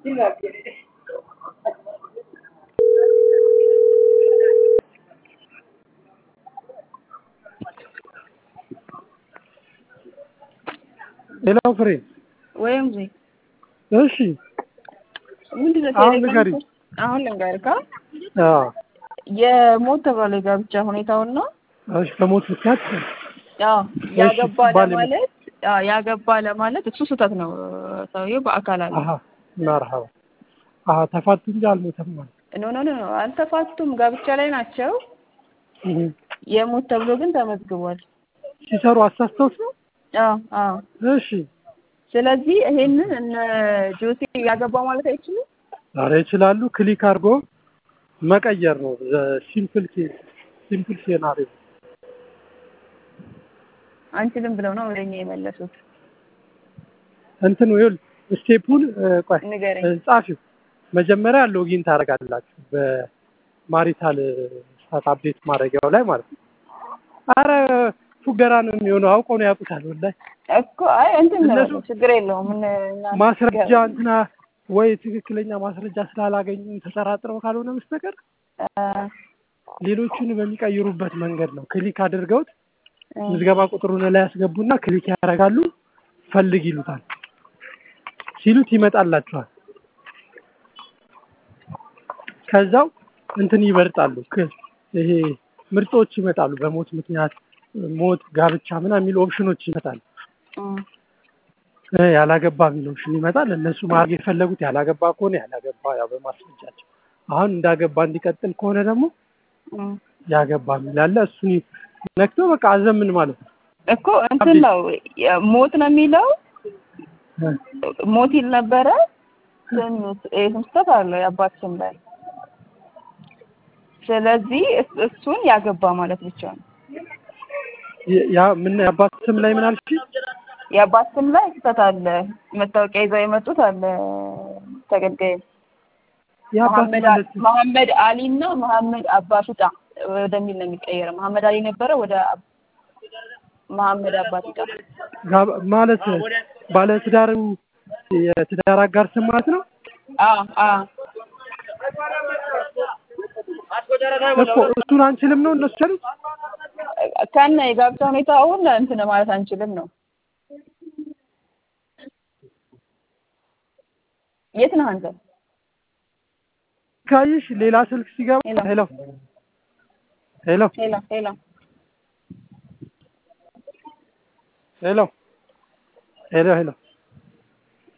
ሌላው ፍሬ ወይም ዜ እሺ ምንድን ነው አሁን ቴሌግራም ንገሪኝ። ፖስት- አሁን ልንገርህ ካ አዎ የሞት ተባለ የጋብቻ ሁኔታውና እሺ በሞት ምክንያት ያው ያገባ ባል- ለማለት ያው ያገባ ለማለት እሱ ስህተት ነው። ሰውዬው በአካል አለ። አሀ መርሀባ አሀ ተፋቱ እንጂ አልሞተም ማለት ኖ ኖ ኖ አልተፋቱም፣ ጋብቻ ላይ ናቸው። እህ። የሞት ተብሎ ግን ተመዝግቧል። ሲሰሩ አሳስተውት ነው አዎ አዎ። እሺ ስለዚህ ይሄንን እነ ጆሴ ያገባ ማለት አይችሉም። ዛሬ ይችላሉ ክሊክ አድርጎ መቀየር ነው ሲምፕል ኬስ ሲምፕል ሴናሪዮ አንችልም ብለው ነው ወደኛ የመለሱት። እንትን ይኸውልህ ስቴፑን እ፣ ቆይ ንገረኝ። እ፣ ጻፊው መጀመሪያ ሎጊን ታደርጋላችሁ በማሪታል ስታት አፕዴት ማድረጊያው ላይ ማለት ነው። አረ ፉገራ ነው የሚሆነው አውቀው ነው ያውቁታል ወላሂ እኮ አይ እንትን ነው እነሱ- ችግር የለውም። ምን እኛ ማስረጃ እንትና ወይ ትክክለኛ ማስረጃ ስላላገኙ ተጠራጥረው ካልሆነ በስተቀር አ፣ ሌሎቹን በሚቀይሩበት መንገድ ነው። ክሊክ አድርገውት እ፣ ምዝገባ ቁጥሩን ላይ ያስገቡና ክሊክ ያደርጋሉ። ፈልግ ይሉታል። ሲሉት ይመጣላቸዋል። ከዛው እንትን ይመርጣሉ። ክ- ይሄ ምርጦች ይመጣሉ። በሞት ምክንያት ሞት፣ ጋብቻ ምናምን የሚሉ ኦፕሽኖች ይመጣሉ። እ፣ እ፣ ያላገባ የሚል ኦፕሽን ይመጣል። እነሱ ማድረግ የፈለጉት ያላገባ ከሆነ ያላገባ ያው በማስረጃቸው አሁን እንዳገባ እንዲቀጥል ከሆነ ደግሞ እ። ያገባ የሚል አለ። እሱን ነክቶ በቃ አዘምን ማለት ነው። እኮ እንትን ነው ሞት ነው የሚለው እ፣ ሞት ይል ነበረ። ስም የስም ስህተት አለው የአባት ስም ላይ። ስለዚህ እስ- እሱን ያገባ ማለት ብቻ ነው። ያ ምን የአባት ስም ላይ ምን አልሽ? የአባት ስም ላይ ስህተት አለ። መታወቂያ ይዘው የመጡት አለ ተገልጋይ የአባት መሐመድ ማለት አ- መሐመድ አሊ እና መሐመድ አባፊጣ ወደሚል ነው የሚቀየረው። መሐመድ አሊ ነበረ ወደ አብ- መሐመድ አባፊጣ። ጋብ- ማለት ባለ ትዳሩ የትዳር አጋር ስም ማለት ነው አዎ አዎ እኮ እሱን አንችልም ነው እነሱ ያሉት። ከነ የጋብቻ ሁኔታውን እንትን ማለት አንችልም ነው። የት ነህ አንተ? ካይሽ ሌላ ስልክ ሲገባ ሄሎ። ሄሎ ሄሎ ሄሎ ሄሎ ሄሎ ሄሎ ሄሎ